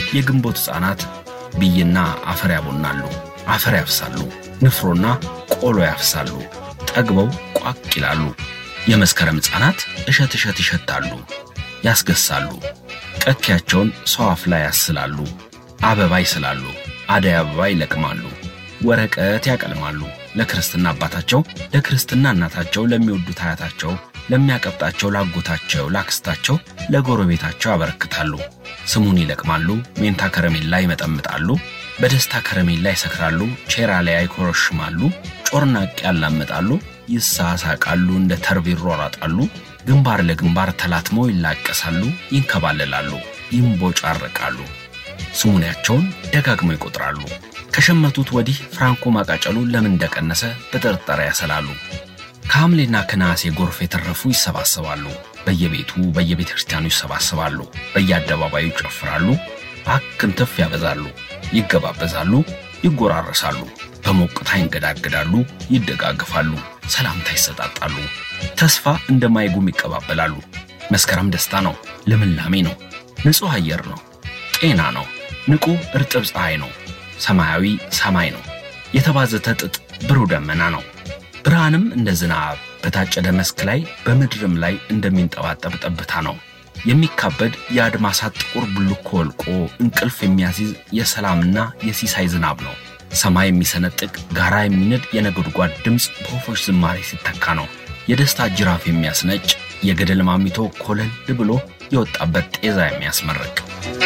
የግንቦት ሕፃናት ብይና አፈር ያቦናሉ፣ አፈር ያፍሳሉ፣ ንፍሮና ቆሎ ያፍሳሉ፣ ጠግበው ቋቅ ይላሉ። የመስከረም ሕፃናት እሸት እሸት ይሸታሉ፣ ያስገሳሉ፣ ቀኪያቸውን ሰው አፍ ላይ ያስላሉ፣ አበባ ይስላሉ፣ አደይ አበባ ይለቅማሉ፣ ወረቀት ያቀልማሉ። ለክርስትና አባታቸው፣ ለክርስትና እናታቸው፣ ለሚወዱት አያታቸው፣ ለሚያቀብጣቸው ላጎታቸው፣ ላክስታቸው፣ ለጎረቤታቸው ያበረክታሉ። ስሙን ይለቅማሉ፣ ሜንታ ከረሜላ ይመጠምጣሉ፣ በደስታ ከረሜላ ይሰክራሉ፣ ቼራ ላይ ይኮረሽማሉ፣ ጮርናቅ ያላምጣሉ፣ ይሳሳቃሉ፣ እንደ ተርብ ይሯሯጣሉ፣ ግንባር ለግንባር ተላትመው ይላቀሳሉ፣ ይንከባለላሉ፣ ይንቦጫረቃሉ። ስሙኒያቸውን ደጋግመው ይቆጥራሉ። ከሸመቱት ወዲህ ፍራንኮ ማቃጨሉ ለምን እንደቀነሰ በጥርጣሬ ያሰላሉ። ከሐምሌና ከነሐሴ ጎርፍ የተረፉ ይሰባሰባሉ። በየቤቱ በየቤተ ክርስቲያኑ ይሰባሰባሉ። በየአደባባዩ ይጨፍራሉ። አክንትፍ ያበዛሉ፣ ይገባበዛሉ፣ ይጎራረሳሉ። በሞቅታ ይንገዳገዳሉ፣ ይደጋግፋሉ፣ ሰላምታ ይሰጣጣሉ። ተስፋ እንደማይጉም ይቀባበላሉ። መስከረም ደስታ ነው፣ ልምላሜ ነው፣ ንጹሕ አየር ነው፣ ጤና ነው፣ ንቁ እርጥብ ፀሐይ ነው፣ ሰማያዊ ሰማይ ነው፣ የተባዘተ ጥጥ ብሩህ ደመና ነው። ብርሃንም እንደ ዝናብ በታጨደ መስክ ላይ በምድርም ላይ እንደሚንጠባጠብ ጠብታ ነው። የሚካበድ የአድማሳት ጥቁር ብልኮ ወልቆ እንቅልፍ የሚያስይዝ የሰላምና የሲሳይ ዝናብ ነው። ሰማይ የሚሰነጥቅ ጋራ የሚነድ የነጎድጓድ ድምፅ በወፎች ዝማሬ ሲተካ ነው። የደስታ ጅራፍ የሚያስነጭ የገደል ማሚቶ ኮለል ብሎ የወጣበት ጤዛ የሚያስመርቅ